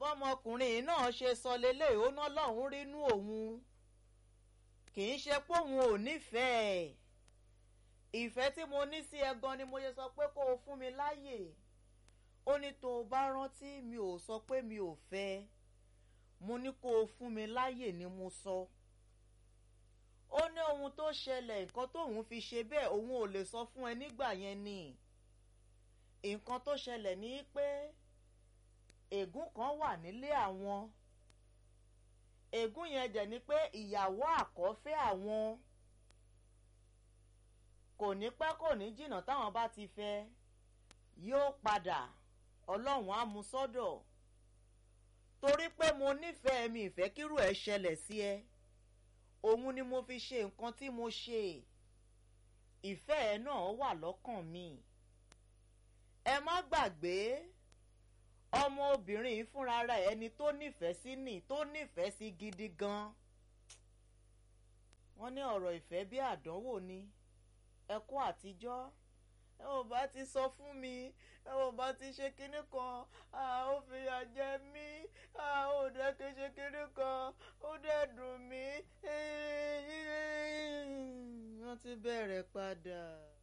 bọ́mọkùnrin náà ṣe sọ lélẹ̀ ó ná lọ́hùn rínú òun kì í ṣe pé òun ò nífẹ̀ẹ́ ìfẹ́ tí mo ní sí ẹ gan ni mo ṣe sọ pé kó o fún mi láyè ó ní tó o bá rántí mi ò sọ pé mi ò fẹ́ mo ní kó o fún mi láyè ni mo sọ ó ní ohun tó ṣẹlẹ̀ nǹkan tóun fi ṣe bẹ́ẹ̀ òun ò lè sọ fún ẹ nígbà yẹn ni nǹkan tó ṣẹlẹ̀ ní pé ègún kan wà nílé àwọn ègún yẹn jẹ́ ni pé ìyàwó àkọ́fẹ́ àwọn kò ní pẹ́ kò ní jìnnà táwọn bá ti fẹ́ yóò padà ọlọ́run á mú sọ́dọ̀ torí pé mo nífẹ̀ẹ́ mi ìfẹ́ kírú ẹ̀ ṣẹlẹ̀ sí ẹ òun ni mo fi ṣe nǹkan tí mo ṣe ìfẹ́ ẹ náà wà lọ́kàn mi ẹ má gbàgbé ọmọ obìnrin fúnra rẹ̀ ẹni tó nífẹ̀ẹ́ sí nì tó nífẹ̀ẹ́ sí gidi gan wọ́n ní ọ̀rọ̀ ìfẹ́ bí àdánwò ni ẹkún àtijọ́ ẹ ò bá ti sọ fún mi ẹ ò bá ti ṣe kinní kan ó fìyà jẹ mí ó dẹ́ kí ṣe kinní kan ó dẹ́ dùn mí wọ́n ti bẹ̀rẹ̀ padà.